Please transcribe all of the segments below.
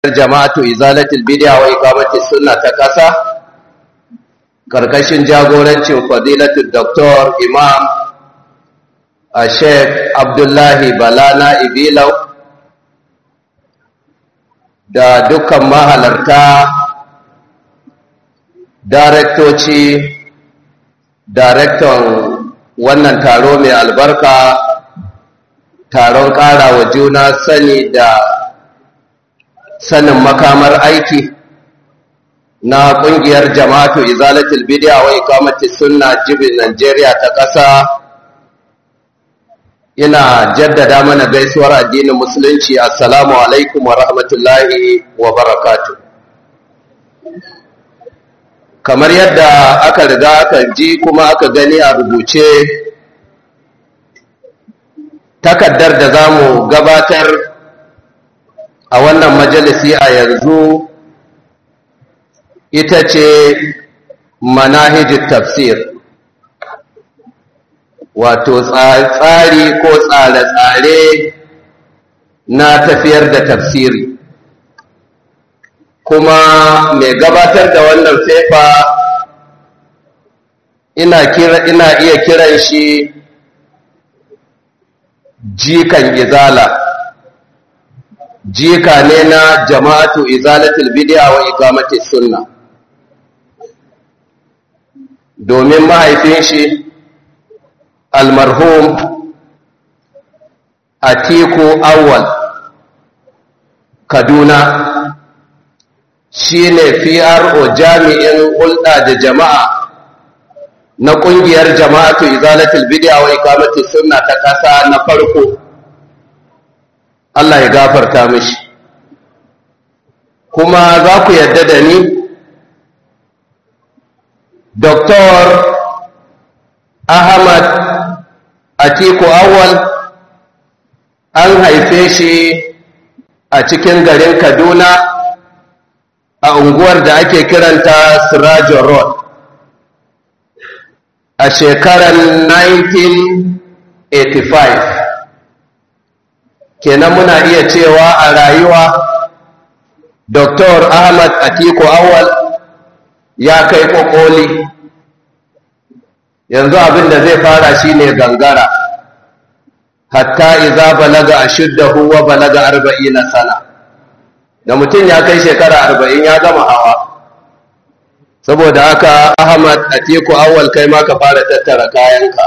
jama'atu izalatul bid'a wa iqamatis sunna ta ƙasa karkashin jagorancin fadilatul doktor imam a sheikh abdullahi balana ibilau da dukkan mahalarta daraktoci daraktan wannan taro mai albarka taron ƙara wa juna sani da sanin makamar aiki na ƙungiyar jama'atu izalatul bid'a wa iqamati sunna jibin Najeriya ta ƙasa ina jaddada mana gaisuwar addinin musulunci assalamu alaikum wa rahmatullahi wa barakatuh kamar yadda aka riga aka ji kuma aka gani a rubuce takaddar da za mu gabatar a wannan majalisi a yanzu ita ce manahijin tafsir wato tsari ko tsare-tsare na tafiyar da tafsiri kuma mai gabatar da wannan fefa ina, ina iya kiran shi jikan izala jika ne na jama'atu izalatul bid'a wa iqamatis sunna domin mahaifin shi almarhum atiku awwal kaduna shine PRO jami'in hulɗa da jama'a na ƙungiyar jama'atu izalatul bid'a wa iqamatis sunna ta ƙasa na farko Allah ya gafarta mishi kuma za ku yadda da ni Dr. Ahmad Atiku Awal an haife shi a cikin garin Kaduna a unguwar da ake kiranta Sirajo Road a shekarar 1985 kenan muna iya cewa a rayuwa Dr. Ahmad Atiku Awal ya kai kokoli yanzu abin da zai fara shine gangara hatta idza balaga ashuddahu wa balaga 40 sana da mutum ya kai shekara 40 ya gama hawa saboda haka Ahmad Atiku Awal kai ma ka fara tattara kayanka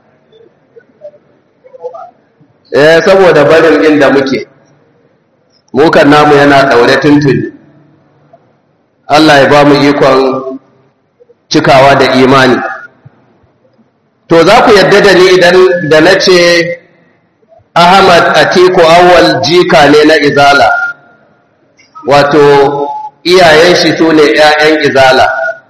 eh saboda barin inda muke mukan namu yana daure tuntuni Allah ya ba mu ikon cikawa da imani to za ku yadda da ni idan da na ce Ahmad Atiku Awwal jika ne na Izala wato iyayen shi su ne ‘ya'yan Izala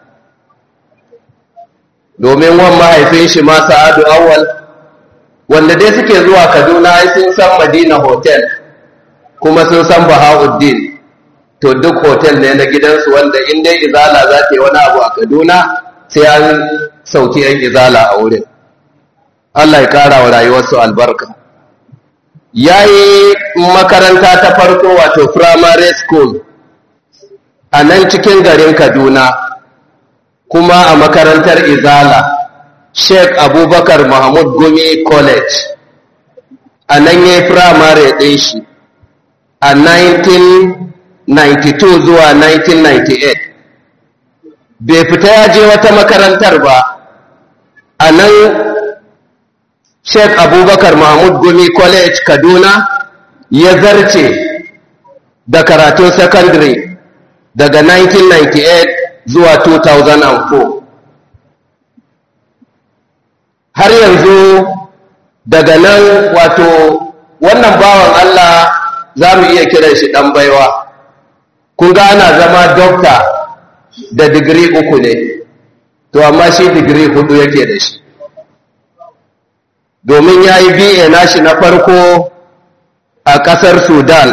domin wan mahaifin shi ma Sa'adu Awwal wanda dai suke zuwa kaduna ai sun san madina hotel kuma sun san bahauddin to duk hotel ne na gidansu wanda in dai izala za ta yi wani abu a kaduna sai an sauki yan izala a wurin allah ya kara wa rayuwarsu albarka ya yi makaranta ta farko wato primary school a nan cikin garin kaduna kuma a makarantar izala Sheikh Abubakar Mahmud Gumi College a nan ya yi firamare ɗin shi a 1992 zuwa 1998 bai fita ya je wata makarantar ba a nan Sheikh Abubakar Mahmud Gumi College Kaduna ya zarce da karatun secondary daga 1998 zuwa 2004 har yanzu daga nan wato wannan bawan Allah za mu iya kiran shi ɗan baiwa kun ga ana zama dokta da digiri uku ne to amma shi digiri hudu yake da shi domin ya yi ba nashi na farko a ƙasar sudan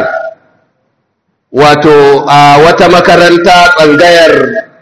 wato a wata makaranta tsangayar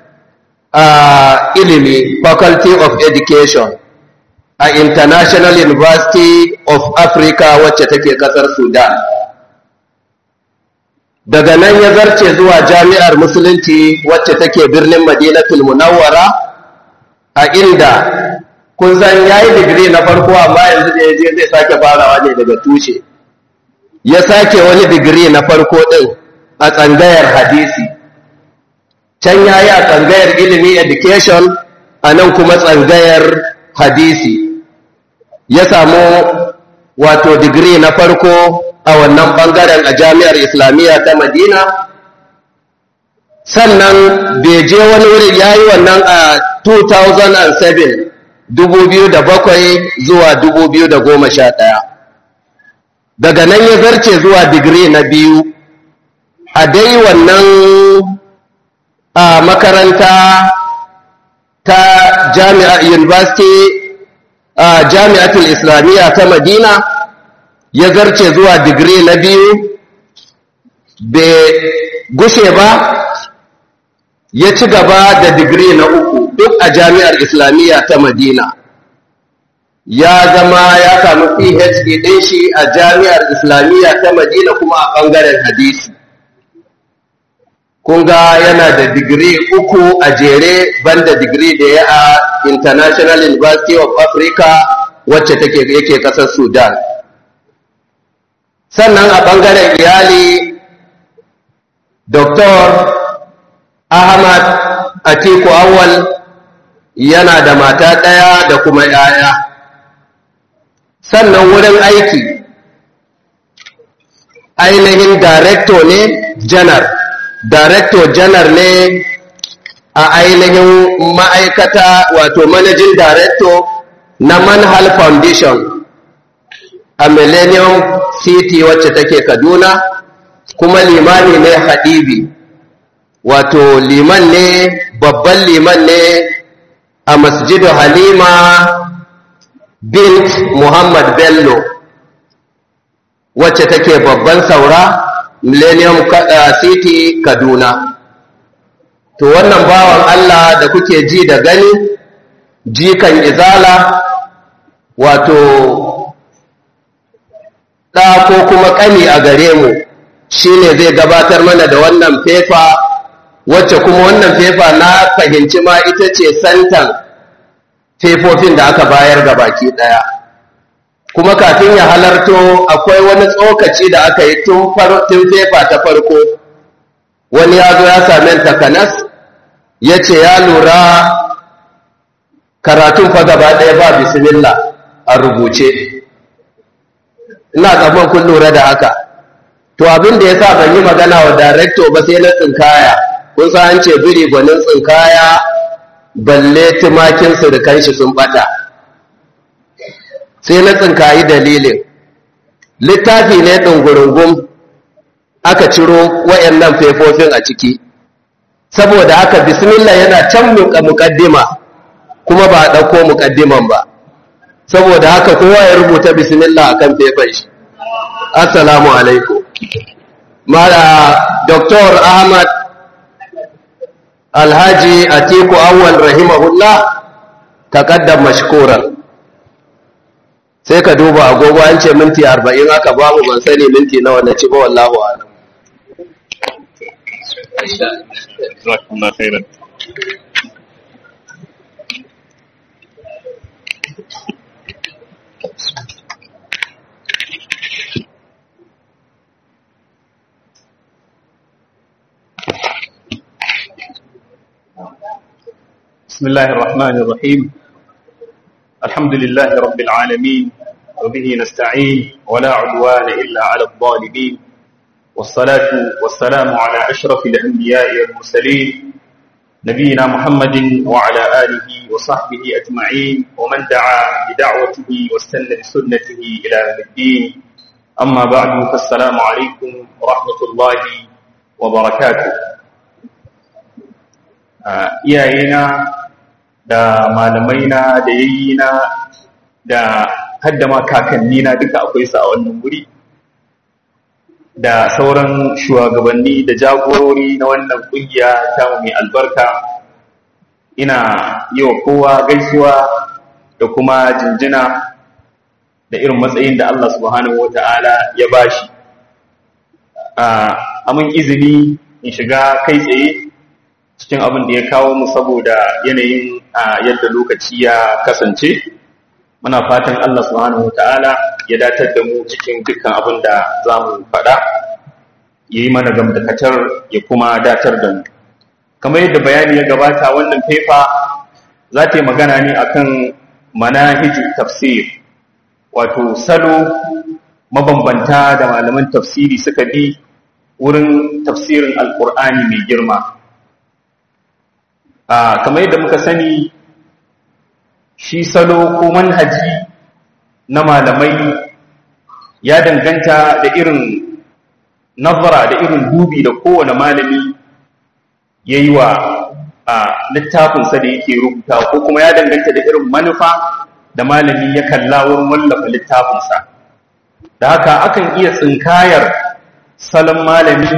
ilimi faculty of education a International University of Africa wacce take kasar Sudan. daga nan ya zarce zuwa jami'ar musulunci wacce take birnin madinatul munawwara a inda kun san ya yi digiri na farko amma yanzu da ya je zai sake farawa ne daga tushe ya sake wani digiri na farko ɗin a tsangayar hadisi can ya yi a tsangayar ilimi education a nan kuma tsangayar hadisi ya samu wato digiri na farko a wannan ɓangaren a jami'ar islamiyya ta madina sannan bai je wani wuri ya yi wannan a 2007 2007 zuwa 2011 daga nan ya zarce zuwa digiri na biyu a dai wannan a makaranta ta jami'a university a jami'atul islamiyya ta madina ya zarce zuwa digiri na biyu bai gushe ba ya ci gaba da digiri na uku duk a jami'ar islamiyya ta madina ya zama ya samu phd ɗin shi a jami'ar islamiyya ta madina kuma a ɓangaren hadisi kunga yana da digiri uku a jere banda digiri da ya a international university of africa wacce take yake ƙasar sudan sannan a ɓangaren iyali dr ahmad atiku awal yana da mata ɗaya da kuma ‘ya'ya sannan wurin aiki ainihin director ne janar director janar ne a ainihin ma'aikata wato managing director na manhal foundation a millennium city wacce take kaduna kuma limani ne hadibi wato liman ne babban liman ne a masjidu halima bint muhammad bello wacce take babban saura millennium city kaduna to wannan bawan allah da kuke ji da gani jikan izala wato ɗa ko kuma ƙani a gare mu shine zai gabatar mana da wannan fefa wacce kuma wannan fefa na fahimci ma ita ce santan fefofin da aka bayar ga baki ɗaya kuma kafin ya halarto akwai wani tsokaci da aka yi tun fefa ta farko wani ya zo ya same takanas ya ce ya lura karatun fa gaba ɗaya ba bismillah a rubuce ina tsaman kun lura da haka to abin da ya sa ban yi magana wa darekto ba sai na tsinkaya kun san an ce biri gwanin tsinkaya balle tumakin surukan shi sun bata sai na tsinkayi dalilin littafi ne ɗungurungun aka ciro wayannan fefofin a ciki saboda haka bismillah yana can muƙaddima kuma ba a ɗauko muƙaddiman ba saboda haka kowa ya rubuta bismillah akan fefan shi assalamu alaikum mala dr ahmad alhaji atiku awwal rahimahullah taqaddam mashkuran sai ka duba agogo an ce minti 40 aka ba mu ban sani minti nawa na ci ba wallahu a'lam jazakumullahu khairan بسم الله الرحمن الرحيم الحمد لله رب العالمين وبه نستعين ولا عدوان إلا على الظالمين والصلاة والسلام على أشرف الأنبياء والمرسلين نبينا محمد وعلى آله وصحبه أجمعين ومن دعا بدعوته واستنى بسنته إلى يوم الدين أما بعد فالسلام عليكم ورحمة الله وبركاته iyayena da malamaina da yayyina da haddama kakannina duka akwai su a wannan wuri da sauran shugabanni da jagorori na wannan kungiya ta mai albarka ina yi wa kowa gaisuwa da kuma jinjina da irin matsayin da Allah subhanahu wata'ala ya bashi amin izini in shiga kai tsaye cikin abin da ya kawo mu saboda yanayin yadda lokaci ya kasance muna fatan Allah subhanahu ta'ala ya datar da mu cikin dukkan abin da za mu faɗa ya yi mana gamdakatar ya kuma datar da mu kamar yadda bayani ya gabata wannan fefa za ta yi magana ne akan manahiju tafsir wato salo mabambanta da malaman tafsiri suka bi wurin tafsirin alkur'ani mai girma kamar yadda muka sani shi salo ko manhaji na malamai ya danganta da irin nazara da irin dubi da kowane malami ya yi wa littafinsa da yake rubuta ko kuma ya danganta da irin manufa da malami ya kalla wurin wallafa littafinsa da haka akan iya tsinkayar salon malami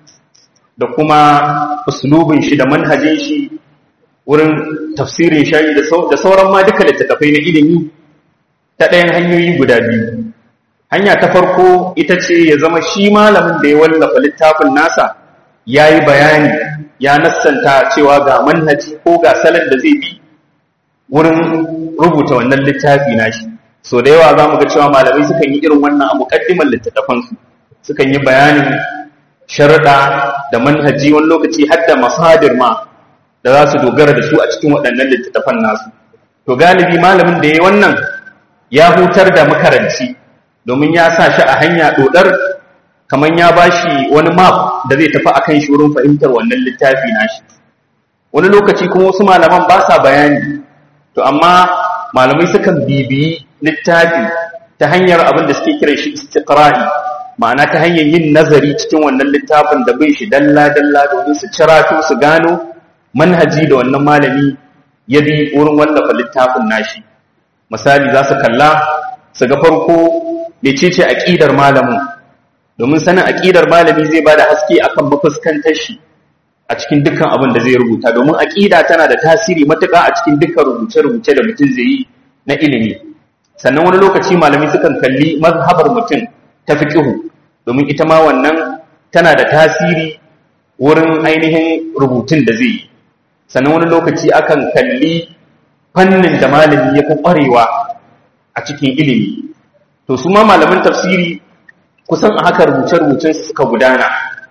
da kuma uslubin shi da manhajin shi wurin tafsirin shayi da sauran ma duka littattafai na ilimi ta ɗayan hanyoyi guda biyu hanya ta farko ita ce ya zama shi malamin da ya wallafa littafin nasa ya yi bayani ya nassanta cewa ga manhaji ko ga salon da zai bi wurin rubuta wannan littafi nashi so da yawa za mu ga cewa malamai sukan yi irin wannan a muƙaddimar littattafansu sukan yi bayanin sharuɗa da manhaji wani lokaci har da masadir ma da za su dogara da su a cikin waɗannan littattafan nasu to galibi malamin da ya yi wannan ya hutar da makaranci domin ya sa shi a hanya ɗodar kamar ya ba shi wani map da zai tafi akan shi wurin fahimtar wannan littafi nashi wani lokaci kuma wasu malaman ba sa bayani to amma malamai sukan bibiyi littafi ta hanyar abin da suke kiran shi istiqra'i ma'ana ta hanyar yin nazari cikin wannan littafin da bin shi dalla dalla domin su cirato su gano manhaji da wannan malami ya bi wurin wallafa littafin nashi misali za su kalla su ga farko mecece aqidar malamin domin sanin aqidar malami zai bada haske akan mafuskantar shi a cikin dukkan abin da zai rubuta domin aqida tana da tasiri matuƙa a cikin dukkan rubuce-rubuce da mutum zai yi na ilimi sannan wani lokaci malami sukan kalli mazhabar mutum ta fiqhu domin ita ma wannan tana da tasiri wurin ainihin rubutun da zai yi sannan wani lokaci akan kalli fannin da malami ya fi ƙwarewa a cikin ilimi to su ma malaman tafsiri kusan a haka rubuce-rubucen suka gudana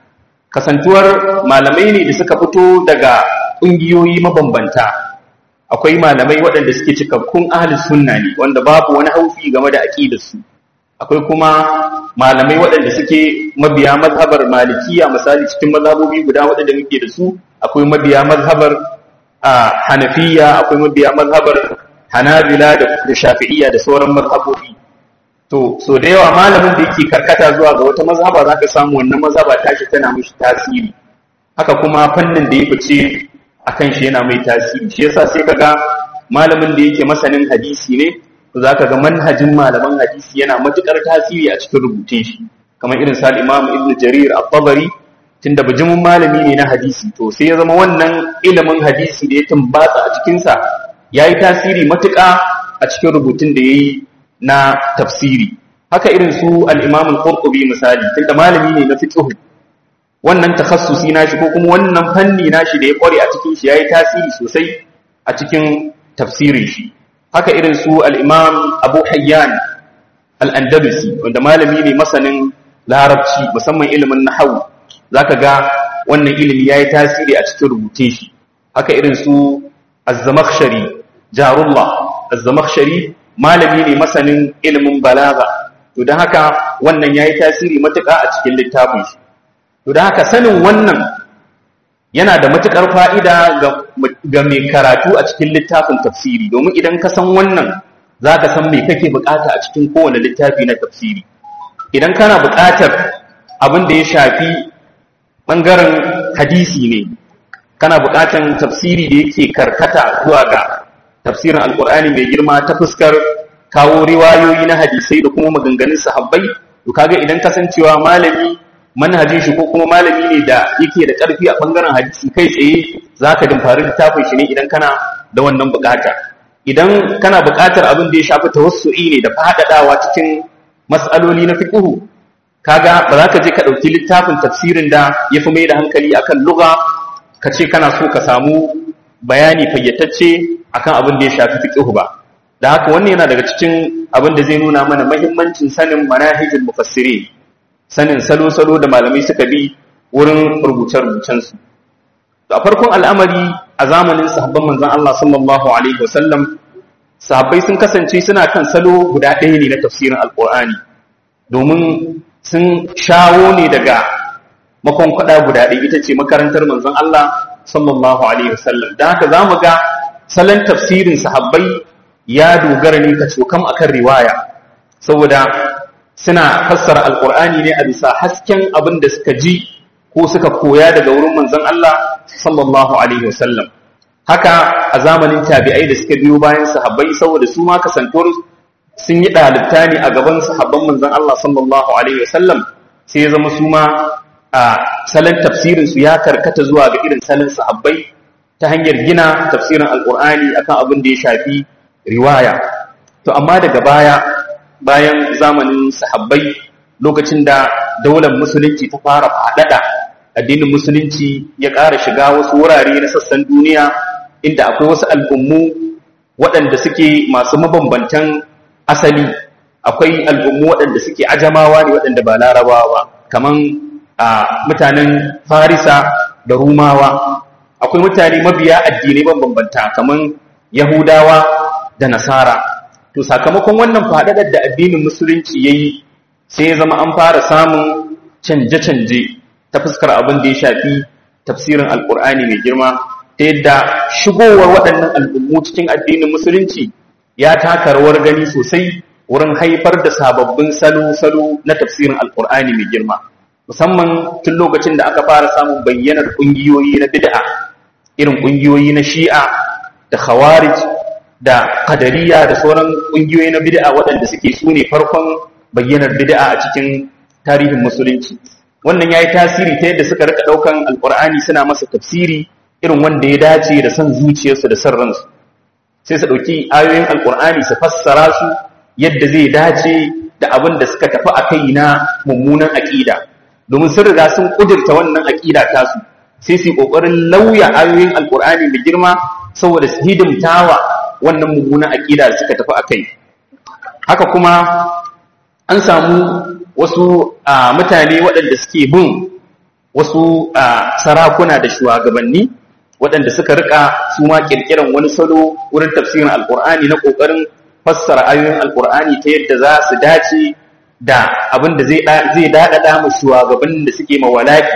kasantuwar malamai ne da suka fito daga ƙungiyoyi mabambanta akwai malamai waɗanda suke cikakkun ahli sunna ne wanda babu wani haufi game da aƙidarsu akwai kuma malamai waɗanda suke mabiya mazhabar malikiya misali cikin mazhabobi guda waɗanda muke da su akwai mabiya mazhabar hanafiya akwai mabiya mazhabar hanabila da shafi'iyya da sauran mazhabobi to so da yawa malamin da yake karkata zuwa ga wata mazhaba za ka samu wannan mazhaba tashi tana mishi tasiri haka kuma fannin da ya fice akan shi yana mai tasiri shi yasa sai kaga malamin da yake masanin hadisi ne to zaka ga manhajin malaman hadisi yana matukar tasiri a cikin rubutun shi kamar irin sa Imam Ibn Jarir At-Tabari tunda bijimin malami ne na hadisi to sai ya zama wannan ilimin hadisi da ya tumbatsa a cikin sa yayi tasiri matuƙa a cikin rubutun da yayi na tafsiri haka irin su al-Imam Al-Qurtubi misali tunda malami ne na fiqh wannan takhassusi nashi ko kuma wannan fanni nashi da ya kware a cikin shi yayi tasiri sosai a cikin tafsirin shi haka irin su al-Imam Abu Hayyan al-Andalusi wanda malami ne masanin larabci musamman ilimin nahwu zaka ga wannan ilimi yayi tasiri a cikin rubutun shi haka irin su Az-Zamakhshari Jarullah Az-Zamakhshari malami ne masanin ilimin balaga to don haka wannan yayi tasiri matuƙa a cikin littafin shi to don haka sanin wannan yana da matuƙar fa'ida ga mai karatu a cikin littafin tafsiri domin idan ka san wannan za ka san mai kake bukata a cikin kowane littafi na tafsiri idan kana bukatar abin da ya shafi ɓangaren hadisi ne kana bukatar tafsiri da yake karkata zuwa ga tafsirin alkur'ani mai girma ta fuskar kawo riwayoyi na hadisai da kuma maganganun sahabbai to kaga idan kasancewa malami manhajin shi ko kuma malami ne da yake da ƙarfi a ɓangaren hadisi kai tsaye za ka dimfari littafin shi ne idan kana da wannan buƙata idan kana buƙatar abin da ya shafi tawassu'i ne da faɗaɗawa cikin mas'aloli na fiqhu kaga ba za ka je ka ɗauki littafin tafsirin da ya fi mai da hankali akan lugha ka ce kana so ka samu bayani fayyatacce akan abin da ya shafi fiqh ba da haka wannan yana daga cikin abin da zai nuna mana mahimmancin sanin manahijul mufassiri sanin salo-salo da malamai suka bi wurin rubuce-rubucen su a farkon al'amari a zamanin sahabban manzon Allah sallallahu alaihi wasallam sahabbai sun kasance suna kan salo guda ɗaya ne na tafsirin alqur'ani domin sun shawo ne daga makonkwada guda ɗaya ita ce makarantar manzon Allah sallallahu alaihi wasallam dan haka zamu ga salon tafsirin sahabbai ya dogara ne ka cokam akan riwaya saboda suna fassara alqur'ani ne a bisa hasken abin da suka ji ko suka koya daga wurin manzon Allah sallallahu alaihi wasallam haka a zamanin tabi'ai da suka biyo bayan sahabbai saboda su ma kasantuwar sun yi ɗalibta ne a gaban sahabban manzon Allah sallallahu alaihi wasallam sai ya zama su ma a salon tafsirin su ya karkata zuwa ga irin salon sahabbai ta hanyar gina tafsirin alqur'ani akan abin da ya shafi riwaya to amma daga baya bayan zamanin sahabbai lokacin da daular musulunci ta fara faɗaɗa addinin musulunci ya ƙara shiga wasu wurare na sassan duniya inda akwai wasu al'ummu waɗanda suke masu mabambantan asali akwai al'ummu waɗanda suke ajamawa ne waɗanda ba larabawa ba kaman a mutanen farisa da rumawa akwai mutane mabiya addinai bambanta kaman yahudawa da nasara to sakamakon wannan faɗaɗar da addinin musulunci ya yi sai ya zama an fara samun canje-canje ta fuskar abin da ya shafi tafsirin alkur'ani mai girma ta yadda shigowar waɗannan al'ummu cikin addinin musulunci ya taka rawar gani sosai wurin haifar da sababbin salo-salo na tafsirin alkur'ani mai girma musamman tun lokacin da aka fara samun bayyanar ƙungiyoyi na bid'a irin ƙungiyoyi na shi'a da khawarij da kadariya da sauran ƙungiyoyi na bid'a waɗanda suke su ne farkon bayyanar bid'a a cikin tarihin musulunci wannan ya yi tasiri ta yadda suka rika ɗaukan alƙur'ani suna masa tafsiri irin wanda ya dace da son zuciyarsu da son ransu sai su ɗauki ayoyin alƙur'ani su fassara su yadda zai dace da abin da suka tafi a kai na mummunan aƙida domin sun riga sun ƙudurta wannan aƙida tasu sai su yi ƙoƙarin lauya ayoyin alƙur'ani mai girma saboda su hidimtawa wannan mummunan aƙida da suka tafi a kai haka kuma an samu wasu mutane waɗanda suke bin wasu sarakuna da shugabanni waɗanda suka rika su ma ƙirƙiran wani salo wurin tafsirin alƙur'ani na ƙoƙarin fassara ayoyin alƙur'ani ta yadda za su dace da abin da zai daɗaɗa mu shugabannin da suke mawalaki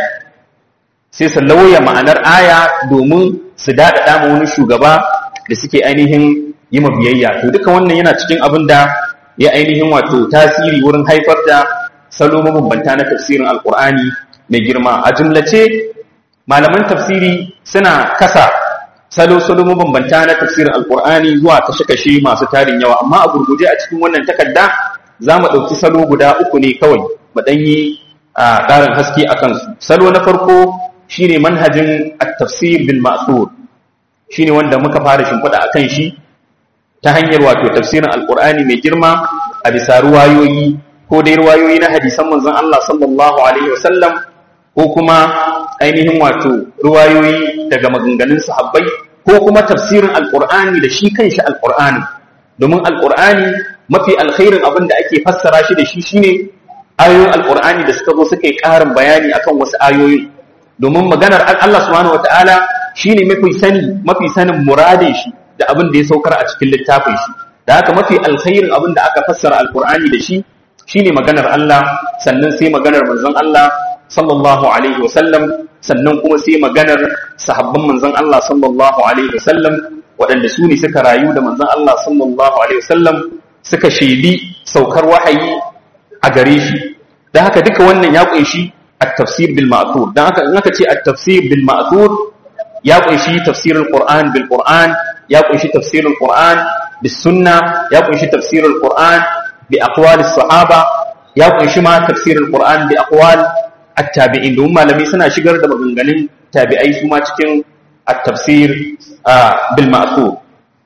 sai su lauya ma'anar aya domin su daɗaɗa ma wani shugaba da suke ainihin yi biyayya to duka wannan yana cikin abin da ya ainihin wato tasiri wurin haifar da salo mabambanta na tafsirin alkur'ani mai girma a jumlace malaman tafsiri suna kasa salo-salo mabambanta na tafsirin alkur'ani zuwa kashe-kashe masu tarin yawa amma a gurguje a cikin wannan takarda za mu ɗauki salo guda uku ne kawai mu ɗan yi a ƙarin haske a kansu salo na farko shine manhajin at-tafsir bil ma'thur shine wanda muka fara shimfiɗa a kan shi ta hanyar wato tafsirin alkur'ani mai girma a bisa ruwayoyi ko dai ruwayoyi na hadisan manzon Allah sallallahu alaihi wasallam ko kuma ainihin wato ruwayoyi daga maganganun sahabbai ko kuma tafsirin alkur'ani da shi kanshi alkur'ani domin alkur'ani mafi alkhairin abin da ake fassara shi da shi shine ayoyin alkur'ani da suka zo suka yi ƙarin bayani akan wasu ayoyin domin maganar Allah subhanahu wataala shine mafi sani mafi sanin muradin shi da abin da ya saukar a cikin littafin shi da haka mafi alkhairin abin da aka fassara alkur'ani da shi shine maganar Allah sannan sai maganar manzon Allah sallallahu alaihi wasallam sannan kuma sai maganar sahabban manzon Allah sallallahu alaihi wasallam waɗanda su ne suka rayu da manzon Allah sallallahu alaihi wasallam suka shaidi saukar wahayi a gare shi da haka duka wannan ya kunshi at-tafsir bil ma'thur dan haka in aka ce at-tafsir bil ma'thur ya kunshi tafsirul qur'an bil qur'an ya kunshi tafsirul qur'an bis sunna ya kunshi tafsirul qur'an bi aqwal sahaba ya kunshi ma tafsirul qur'an bi aqwal at-tabi'in domin malami suna shigar da maganganun tabi'ai su ma cikin at-tafsir bil ma'thur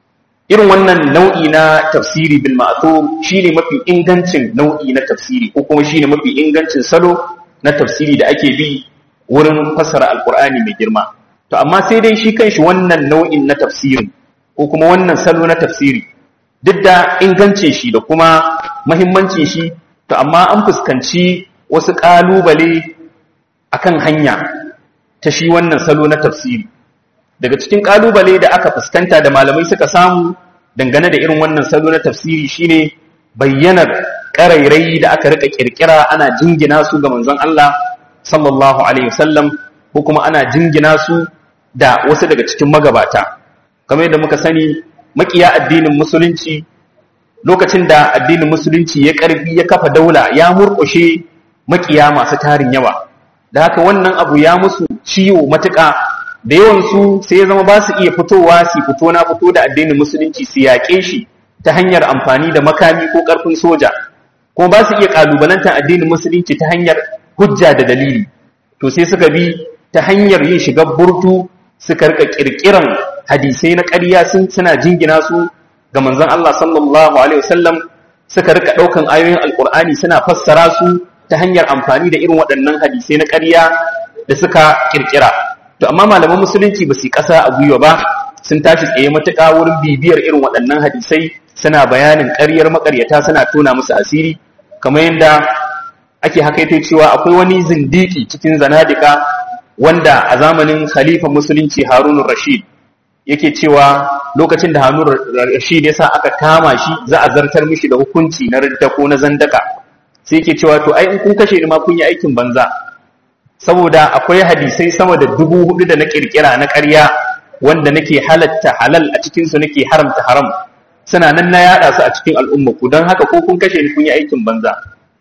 irin wannan nau'i na tafsiri bil ma'thur shine mafi ingancin nau'i na tafsiri ko kuma shine mafi ingancin salo na tafsiri da ake bi wurin fassara alqur'ani mai girma to amma sai dai shi kanshi wannan nau'in na tafsirin ko kuma wannan salo na tafsiri duk da ingancin shi da kuma mahimmancin shi to amma an fuskanci wasu ƙalubale akan hanya ta shi wannan salo na tafsiri daga cikin ƙalubale da aka fuskanta da malamai suka samu dangane da irin wannan salo na tafsiri shine bayyanar ƙarairai da aka rika kirkira ana jingina su ga manzon Allah sallallahu alaihi wasallam ko kuma ana jingina su da wasu daga cikin magabata kamar yadda muka sani makiya addinin musulunci lokacin da addinin musulunci ya karfi ya kafa daula ya murƙushe makiya masu tarin yawa da haka wannan abu ya musu ciwo matuƙa da yawan su sai ya zama ba su iya fitowa su fito na fito da addinin musulunci su yaƙe shi ta hanyar amfani da makami ko ƙarfin soja kuma ba su iya ƙalubalantar addinin musulunci ta hanyar hujja da dalili to sai suka bi ta hanyar yin shiga burtu suka rika ƙirƙiran hadisai na ƙarya suna jingina su ga manzon Allah sallallahu alaihi wasallam suka rika ɗaukan ayoyin alƙur'ani suna fassara su ta hanyar amfani da irin waɗannan hadisai na ƙarya da suka ƙirƙira to amma malaman musulunci ba su yi ƙasa a gwiwa ba sun tashi tsaye matuƙa wurin bibiyar irin waɗannan hadisai suna bayanin ƙaryar maƙaryata suna tona musu asiri kamar yadda ake hakaito cewa akwai wani zindiki cikin zanadika wanda a zamanin khalifa musulunci harunun rashid yake cewa lokacin da harunun rashid ya sa aka kama shi za a zartar mishi da hukunci na ridda ko na zandaka sai yake cewa to ai in kun kashe ni ma kun yi aikin banza saboda akwai hadisai sama da dubu hudu da na kirkira na ƙarya wanda nake halatta halal a cikinsu nake haramta haram suna nan na yada su a cikin al'umma ku don haka ko kun kashe ni kun yi aikin banza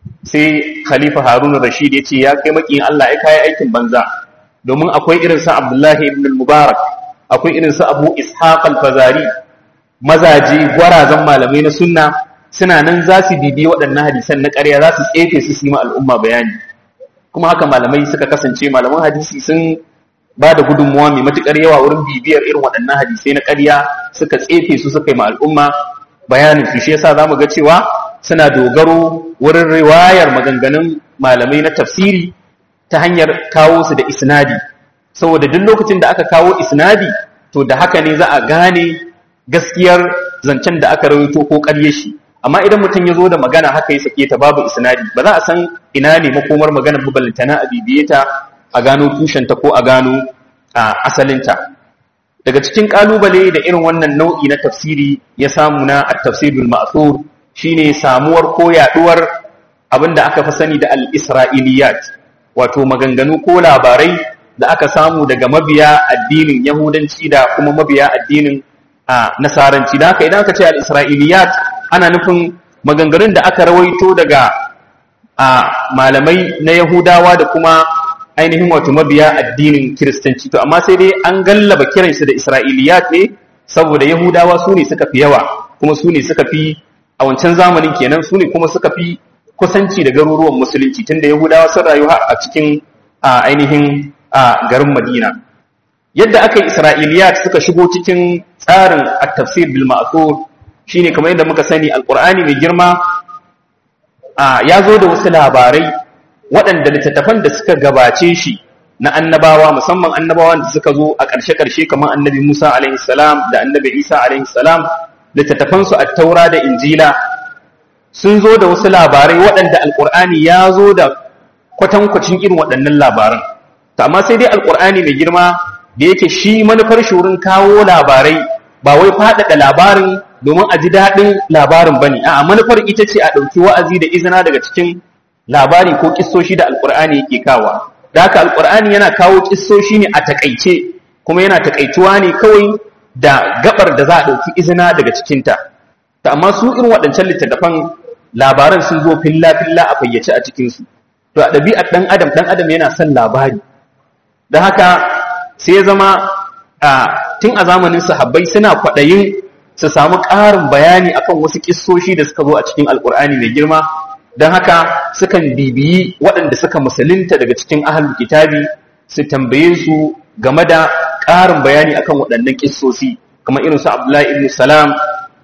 sai khalifa harun rashid ya ce ya kai makiyin allah ya kayi aikin banza domin akwai irin sa abdullahi ibn mubarak akwai irin sa abu ishaq al-fazari mazaje gwarazan malamai na sunna suna nan za su bibi waɗannan hadisan na ƙarya za su tsefe su yi ma al'umma bayani kuma haka malamai suka kasance malaman hadisi sun ba da gudunmuwa mai matuƙar yawa wurin bibiyar irin waɗannan hadisai na ƙarya suka tsefe su suka yi ma al'umma bayanin su shi yasa zamu ga cewa suna dogaro wurin riwayar maganganun malamai na tafsiri ta hanyar kawo su da isnadi saboda duk lokacin da aka kawo isnadi to da haka ne za a gane gaskiyar zancen da aka rawaito ko ƙarye shi amma idan mutum ya zo da magana haka ya sake ta babu isnadi ba za a san ina ne makomar maganar buballantana a bibiye ta a gano tushenta ko a gano a asalinta daga cikin kalubale da irin wannan nau'i na tafsiri ya samu na at-tafsirul ma'thur shine samuwar ko yaduwar abinda aka fi sani da al-isra'iliyat wato maganganu ko labarai da aka samu daga mabiya addinin yahudanci da kuma mabiya addinin nasaranci da haka idan aka ce al-isra'iliyat ana nufin maganganun da aka rawaito daga malamai na yahudawa da kuma ainihin wato mabiya addinin kiristanci to amma sai dai an gallaba kiransu da isra'iliyat ne saboda yahudawa su ne suka fi yawa kuma su ne suka fi a wancan zamanin kenan su ne kuma suka fi kusanci da garuruwan musulunci tunda yahudawa sun rayu a cikin ainihin garin madina yadda aka yi isra'iliyat suka shigo cikin tsarin at-tafsir bil ma'thur shine kamar yadda muka sani alqur'ani mai girma ya zo da wasu labarai waɗanda littattafan da suka gabace shi na annabawa musamman annabawan da suka zo a ƙarshe-ƙarshe kamar annabi Musa alaihi salam da annabi Isa alaihi salam littattafansu a taura da injila sun zo da wasu labarai waɗanda alƙur'ani ya zo da kwatankwacin irin waɗannan labaran to amma sai dai alƙur'ani mai girma da yake shi manufar shi wurin kawo labarai ba wai faɗaɗa labarin domin a ji daɗin labarin ba ne a manufar ita ce a ɗauki wa'azi da izina daga cikin labari ko kissoshi da alƙur'ani yake kawa da haka alƙur'ani yana kawo kissoshi ne a taƙaice kuma yana taƙaituwa ne kawai da gabar da za a ɗauki izina daga cikinta ta amma su irin waɗancan littattafan labaran sun zo filla-filla a fayyace a cikinsu to a ɗabi'ar ɗan adam ɗan adam yana son labari da haka sai ya zama tun a zamanin sahabbai suna kwaɗayin su samu ƙarin bayani akan wasu ƙissoshi da suka zo a cikin alƙur'ani mai girma don haka sukan bibiyi waɗanda suka musulunta daga cikin ahalul kitabi su tambaye su game da ƙarin bayani akan waɗannan ƙissosi kamar irin su abdullahi ibn salam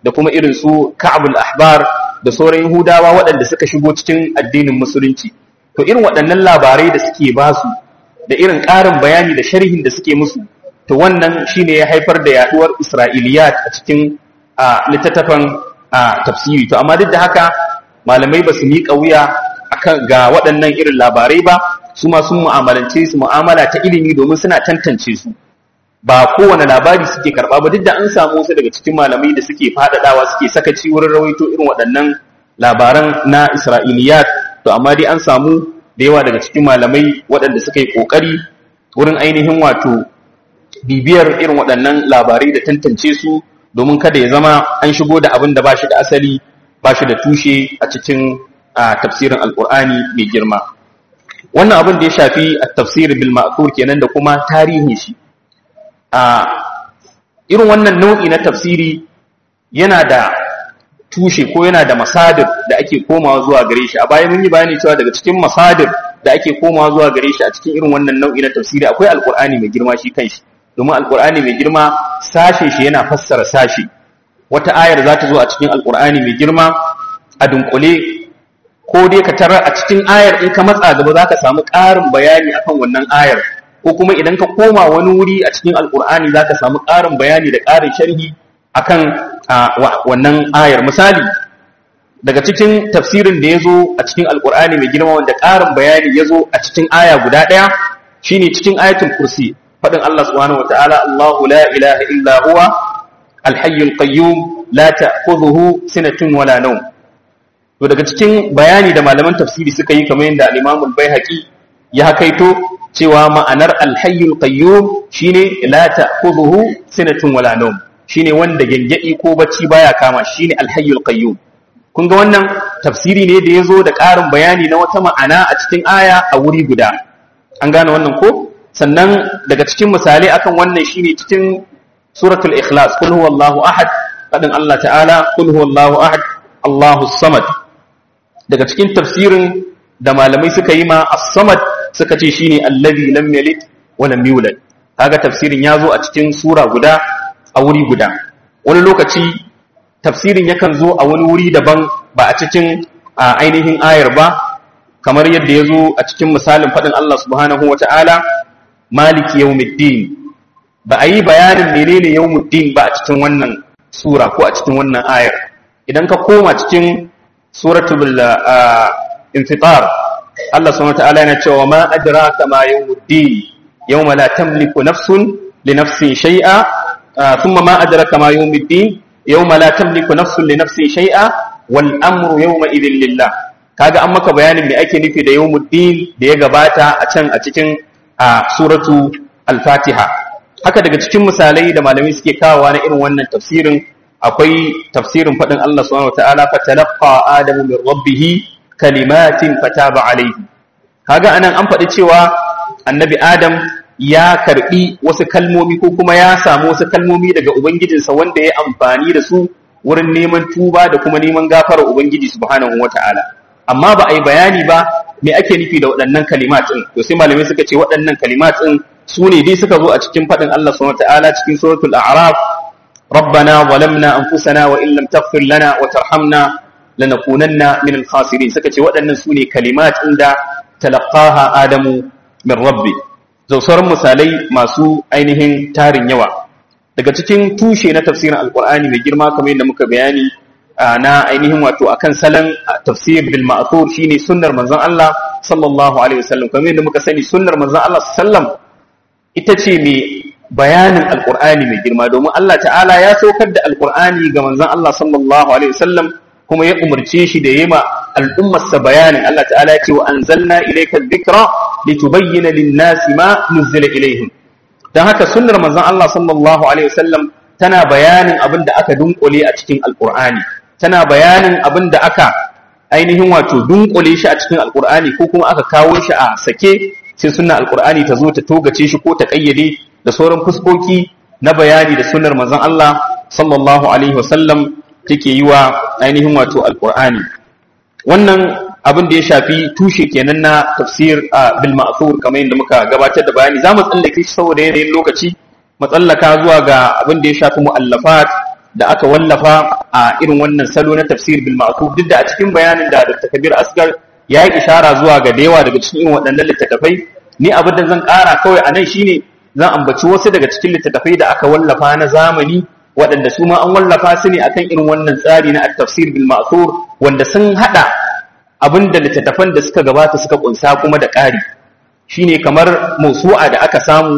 da kuma irin su ka'abul ahbar da sauran yahudawa waɗanda suka shigo cikin addinin musulunci to irin waɗannan labarai da suke ba su da irin ƙarin bayani da sharhin da suke musu to wannan shine ya haifar da yaduwar isra'iliyat a cikin littattafan tafsiri to amma duk da haka malamai ba su miƙa wuya akan ga waɗannan irin labarai ba su ma sun mu'amalance su mu'amala ta ilimi domin suna tantance su ba kowane labari suke karɓa ba duk da an samu wasu daga cikin malamai da suke faɗaɗawa suke sakaci wurin rawaito irin waɗannan labaran na isra'iliyat to amma dai an samu da yawa daga cikin malamai waɗanda suka yi ƙoƙari wurin ainihin wato bibiyar irin waɗannan labarai da tantance su domin kada ya zama an shigo da abin da ba shi da asali ba shi da tushe a cikin tafsirin alƙur'ani mai girma wannan abin da ya shafi a tafsirin bil ma'thur kenan da kuma tarihin shi a irin wannan nau'i na tafsiri yana da tushe ko yana da masadir da ake komawa zuwa gare shi a baya mun yi bayani cewa daga cikin masadir da ake komawa zuwa gare shi a cikin irin wannan nau'i na tafsiri akwai alkur'ani mai girma shi kanshi domin alkur'ani mai girma sashe shi yana fassara sashe wata ayar za ta zo a cikin alkur'ani mai girma a dunkule ko dai ka tarar a cikin ayar in ka matsa gaba za ka samu ƙarin bayani akan wannan ayar ko kuma idan ka koma wani wuri a cikin alkur'ani za ka samu ƙarin bayani da ƙarin sharhi akan wannan ayar misali daga cikin tafsirin da ya zo a cikin alkur'ani mai girma wanda ƙarin bayani ya zo a cikin aya guda ɗaya shine cikin ayatul kursi faɗin Allah subhanahu wataala Allahu la ilaha illa huwa alhayyul qayyum la ta'khudhuhu sinatun wala nawm to daga cikin bayani da malaman tafsiri suka yi kamar yadda al-Imam al-Baihaqi ya hakaito cewa ma'anar alhayyul qayyum shine la ta'khudhuhu sinatun wala nawm shine wanda gengedi ko bacci baya kama shine alhayyul qayyum kun ga wannan tafsiri ne da yazo da ƙarin bayani na wata ma'ana a cikin aya a wuri guda an gane wannan ko sannan daga cikin misalai akan wannan shine cikin suratul ikhlas kul huwallahu ahad fadin Allah ta'ala kul huwallahu ahad Allahus samad daga cikin tafsirin da malamai suka yi ma as-samad suka ce shine allazi lam yalid wa lam yulad kaga tafsirin yazo a cikin sura guda a wuri guda wani lokaci tafsirin yakan zo a wani wuri daban ba a cikin ainihin ayar ba kamar yadda ya zo a cikin misalin faɗin Allah subhanahu wa ta'ala maliki yawmiddin ba a yi bayanin menene yawmiddin ba a cikin wannan sura ko a cikin wannan ayar idan ka koma cikin suratul infitar Allah subhanahu wa ta'ala yana cewa ma adraka ma yawmiddin yawma la tamliku nafsun li nafsin shay'a thumma ma adraka ma yawmiddin yawma la tamliku nafsun li nafsin shay'a wal amru yawma idhin lillah kaga an maka bayanin me ake nufi da yawmuddin da ya gabata a can a cikin suratu al-fatiha haka daga cikin misalai da malamai suke kawowa na irin wannan tafsirin akwai tafsirin faɗin Allah subhanahu wataala fatalaqa adamu min rabbih kalimatin fataba alayhi kaga anan an faɗi cewa annabi adam ya karbi wasu kalmomi ko kuma ya samu wasu kalmomi daga ubangijinsa wanda ya amfani da su wurin neman tuba da kuma neman gafarar ubangiji subhanahu wataala amma ba a yi bayani ba me ake nufi da waɗannan kalimat ɗin to sai malamai suka ce waɗannan kalimat ɗin su ne dai suka zo a cikin faɗin Allah subhanahu wataala cikin suratul a'raf ربنا ظلمنا أنفسنا وإن لم تغفر لنا وترحمنا لنكونن من الخاسرين suka ce waɗannan su ne kalimat inda talaqaha adamu min rabbi sauran misalai masu ainihin tarin yawa daga cikin tushe na tafsirin alqur'ani mai girma kamar yadda muka bayani na ainihin wato akan salon tafsir bil ma'thur shine sunnar manzon Allah sallallahu alaihi wasallam kamar yadda muka sani sunnar manzon Allah sallam ita ce mai bayanin alqur'ani mai girma domin Allah ta'ala ya saukar da alqur'ani ga manzon Allah sallallahu alaihi wasallam kuma ya umarce shi da yema al'ummar sa bayanin Allah ta'ala ya ce wa anzalna ilayka dhikra litubayyana lin-nasi ma nuzila ilayhim dan haka sunnar manzon Allah sallallahu alaihi wasallam tana bayanin abin da aka dunkule a cikin alqur'ani tana bayanin abin da aka ainihin wato dunkule shi a cikin alkur'ani ko kuma aka kawo shi a sake sai sunna alkur'ani ta zo ta togace shi ko ta kayyade da sauran fuskoki na bayani da sunnar manzon Allah sallallahu alaihi wasallam take yi wa ainihin wato alkur'ani wannan abin da ya shafi tushe kenan na tafsir bil ma'thur kamar yadda muka gabatar da bayani zamu tsallake shi saboda yanayin lokaci matsallaka zuwa ga abin da ya shafi mu'allafat da aka wallafa a irin wannan salo na tafsir bil ma'thur duk da a cikin bayanin da Dr. Kabir Asgar ya yi ishara zuwa ga yawa daga cikin waɗannan littattafai ni abin da zan ƙara kawai a nan shine zan ambaci wasu daga cikin littattafai da aka wallafa na zamani waɗanda su ma an wallafa su ne akan irin wannan tsari na at-tafsir bil ma'thur wanda sun hada abin da littattafan da suka gabata suka kunsa kuma da ƙari shine kamar mausu'a da aka samu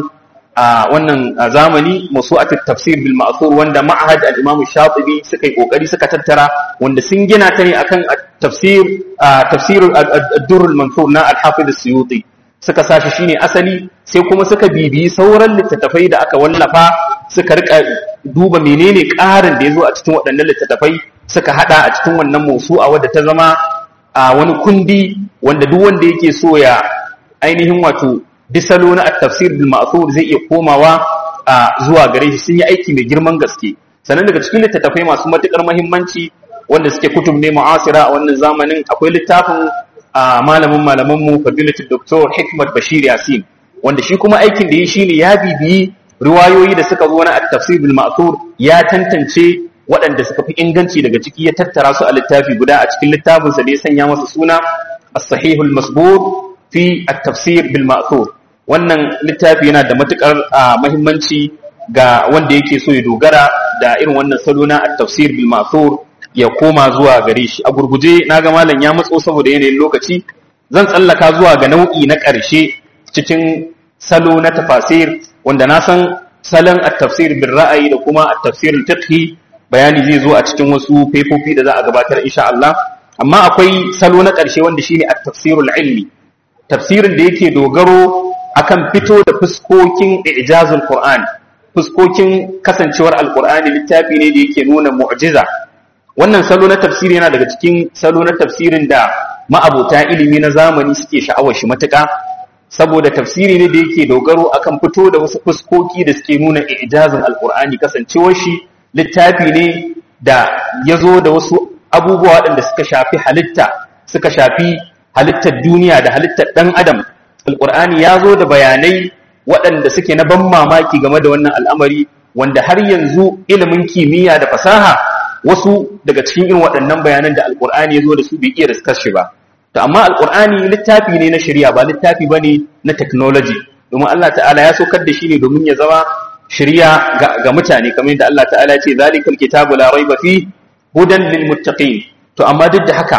a wannan zamani masu'atul tafsir bil ma'thur wanda ma'had al-imam shatibi suka yi kokari suka tattara wanda sun gina ta ne akan tafsir tafsir ad-durr al-mansur na al-hafiz as-suyuti suka sashi shine asali sai kuma suka bibiyi sauran littattafai da aka wallafa suka rika duba menene ƙarin da yazo a cikin waɗannan littattafai suka hada a cikin wannan mausu'a wadda ta zama wani kundi wanda duk wanda yake so ya ainihin wato bisalo na at-tafsir bil ma'thur zai iya komawa zuwa gare shi sun yi aiki mai girman gaske sannan daga cikin littattafai masu matukar muhimmanci wanda suke kutub ne mu'asira a wannan zamanin akwai littafin malamin malaman mu fadilatu doktor hikmat bashir yasin wanda shi kuma aikin da yi shine ya bibiyi riwayoyi da suka zo na at-tafsir bil ma'thur ya tantance waɗanda suka fi inganci daga ciki ya tattara su a littafi guda a cikin littafinsa da ya sanya masa suna as-sahihul masbur fi at-tafsir bil ma'thur wannan littafi yana da matukar muhimmanci ga wanda yake so ya dogara da irin wannan salo na at-tafsir bil ma'thur ya koma zuwa gare shi a gurguje naga malam ya matso saboda yanayin lokaci zan tsallaka zuwa ga nau'i na ƙarshe cikin salo na tafasir wanda na san salon at-tafsir bil ra'ayi da kuma at-tafsir al-fiqhi bayani zai zo a cikin wasu fefofi da za a gabatar insha Allah amma akwai salo na ƙarshe wanda shine at-tafsirul ilmi tafsirin da yake dogaro akan fito da fuskokin ijazul Qur'an fuskokin kasancewar alqur'ani littafi ne da yake nuna mu'jiza wannan salo na tafsiri yana daga cikin salo na tafsirin da ma'abota ilimi na zamani suke sha'awar shi matuƙa saboda tafsiri ne da yake dogaro akan fito da wasu fuskoki da suke nuna ijazin alqur'ani kasancewar shi littafi ne da ya zo da wasu abubuwa waɗanda suka shafi halitta suka shafi halittar duniya da halittar ɗan adam alƙur'ani ya zo da bayanai waɗanda suke na ban mamaki game da wannan al'amari wanda har yanzu ilimin kimiyya da fasaha wasu daga cikin irin waɗannan bayanan da alƙur'ani ya zo da su bai iya riskar shi ba to amma alƙur'ani littafi ne na shari'a ba littafi ba ne na technology domin Allah ta'ala ya saukar da shi ne domin ya zama shari'a ga mutane kamar yadda Allah ta'ala ya ce zalikal kitabu la raiba fi hudan lil muttaqin to amma duk da haka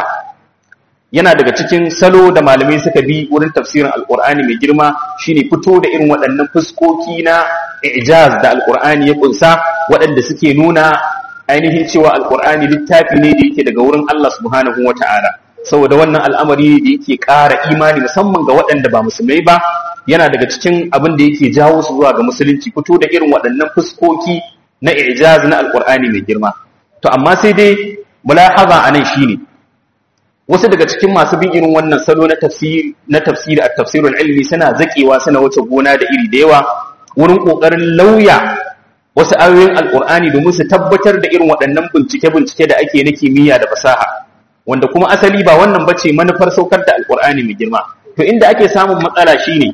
yana daga cikin salo da malamai suka bi wurin tafsirin alkur'ani mai girma shine fito da irin waɗannan fuskoki na ijaz da alkur'ani ya kunsa waɗanda suke nuna ainihin cewa alkur'ani littafi ne da yake daga wurin Allah subhanahu wata'ala saboda wannan al'amari da yake ƙara imani musamman ga waɗanda ba musulmai ba yana daga cikin abin da yake jawo su zuwa ga musulunci fito da irin waɗannan fuskoki na ijaz na alkur'ani mai girma to amma sai dai mulahaza anan shine wasu daga cikin masu bin irin wannan salo na tafsiri na tafsiri a tafsirul ilmi suna zakewa suna wuce gona da iri da yawa wurin kokarin lauya wasu ayoyin alqur'ani domin su tabbatar da irin waɗannan bincike bincike da ake na kimiyya da fasaha wanda kuma asali ba wannan bace manufar saukar da alqur'ani mai girma to inda ake samun matsala shine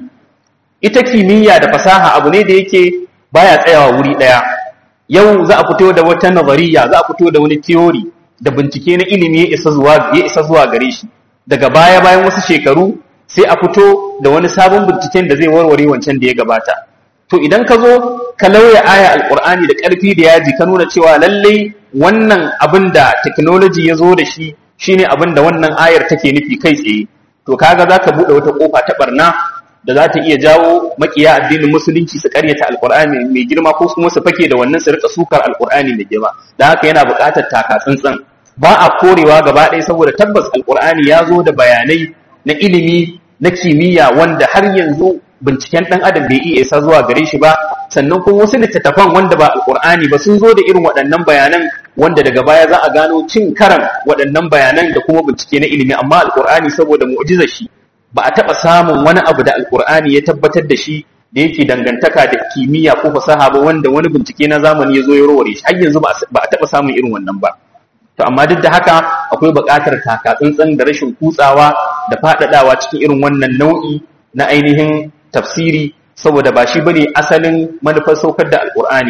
ita kimiyya da fasaha abu ne da yake baya tsayawa wuri daya yau za a fito da wata nazariya za a fito da wani theory da bincike na ilimi ya isa zuwa ya isa zuwa gare shi daga baya bayan wasu shekaru sai a fito da wani sabon binciken da zai warware wancan da ya gabata to idan ka zo ka lauya aya alqur'ani da karfi da yaji ka nuna cewa lallai wannan abin da technology ya zo da shi shine abin da wannan ayar take nufi kai tsaye to kaga zaka bude wata kofa ta barna da za ta iya jawo makiya addinin musulunci su karyata alkur'ani mai girma ko kuma su fake da wannan su rika sukar alkur'ani mai girma da haka yana buƙatar taka tsantsan ba a korewa gaba ɗaya saboda tabbas alkur'ani ya zo da bayanai na ilimi na kimiyya wanda har yanzu binciken ɗan adam bai iya isa zuwa gare shi ba sannan kuma wasu littattafan wanda ba alkur'ani ba sun zo da irin waɗannan bayanan wanda daga baya za a gano cin karan waɗannan bayanan da kuma bincike na ilimi amma alkur'ani saboda mu'jizar shi ba a taɓa samun wani abu da alkur'ani ya tabbatar da shi da yake dangantaka da kimiyya ko fasaha ba wanda wani bincike na zamani ya zo ya roware shi har yanzu ba a taɓa samun irin wannan ba to amma duk da haka akwai buƙatar taka tsantsan da rashin kutsawa da faɗaɗawa cikin irin wannan nau'i na ainihin tafsiri saboda ba shi bane asalin manufar saukar da alkur'ani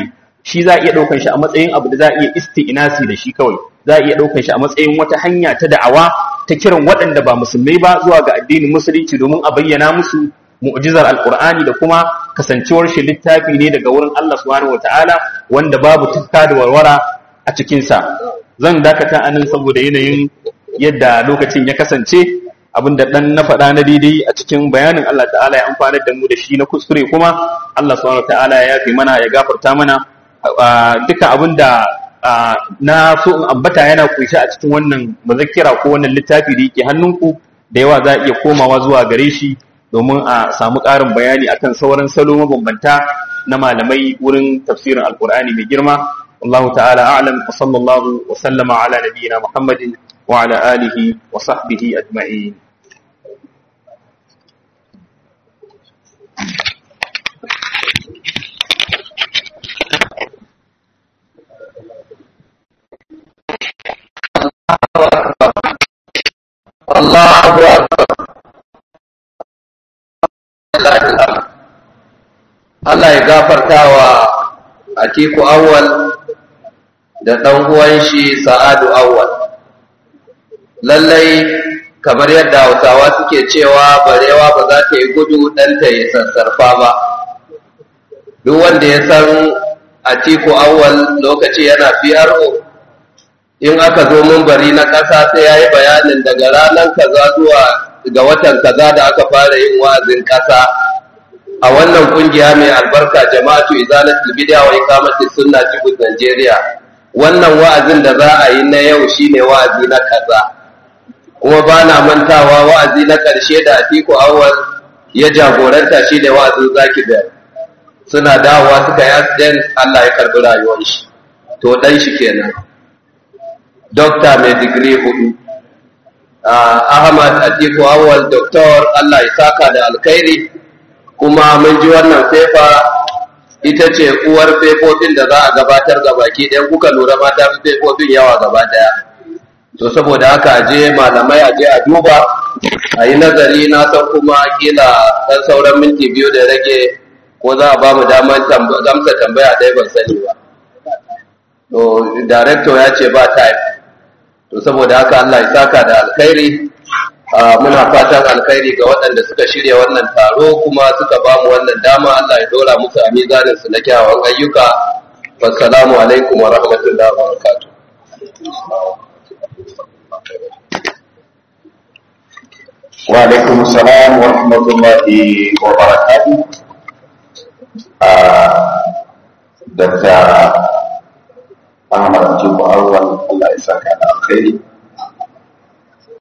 shi za a iya ɗaukan shi a matsayin abu da za a iya isti'inasi da shi kawai za a iya ɗaukan shi a matsayin wata hanya ta da'awa ta kiran waɗanda ba musulmai ba zuwa ga addinin musulunci domin a bayyana musu mu'jizar alqur'ani da kuma kasancewar shi littafi ne daga wurin Allah subhanahu wataala wanda babu tukka da warwara a cikin sa zan dakata anan saboda yanayin yadda lokacin ya kasance abinda dan na faɗa na daidai a cikin bayanin Allah ta'ala ya amfanar da mu da shi na kuskure kuma Allah subhanahu wataala ya yafe mana ya gafarta mana duka abinda na so in ambata yana kunshe a cikin wannan mazakira ko wannan littafi da yake hannunku da yawa za a iya komawa zuwa gare shi domin a samu ƙarin bayani akan sauran salo mabambanta na malamai wurin tafsirin alkur'ani mai girma wallahu ta'ala a'lam wa sallallahu wa sallama ala nabiyyina muhammadin wa ala alihi wa sahbihi ajma'in الله أكبر Allah ya gafarta wa Atiku Awwal da ɗan uwan shi Sa'adu Awwal. Lallai kamar yadda Hausawa suke cewa barewa ba za ta yi gudu ɗanta ya sassarfa ba. Duk wanda ya san Atiku Awwal lokaci yana PRO in aka zo bari na ƙasa sai ya yi bayanin daga ranar kaza zuwa ga watan kaza da aka fara yin wa'azin ƙasa a wannan kungiya mai albarka jama'atu izalatul bid'a wa iqamatis sunna jibut Najeriya wannan wa'azin da za a yi na yau shine wa'azi na kaza kuma ba na mantawa wa'azi na ƙarshe da Atiku Awwal ya jagoranta shine wa'azin Zaki Bell suna dawowa suka yi accident Allah ya karbi rayuwar shi to dan shi kenan dokta mai digiri hudu ahmad atiku awal doktor allah ya saka da alkhairi kuma mun ji wannan fefa ita ce uwar fefofin da za a gabatar ga baki ɗaya kuka lura mata fefofin yawa gaba ɗaya to saboda haka aje malamai aje a duba a yi nazari na san kuma kila ɗan sauran minti biyu da rage ko za a ba mu damar gamsa tambaya ɗaya ban sani ba to director ya ce ba time to saboda haka Allah ya saka da alkhairi muna fatan alkhairi ga waɗanda suka shirya wannan taro kuma suka ba mu wannan dama Allah ya dora musu a mizanin su na kyawawan ayyuka wassalamu alaikum wa rahmatullahi wa barakatuh wa alaikum salam wa rahmatullahi wa barakatuh Dr. Ahmad Jibu Awal Allah ya saka da alkhairi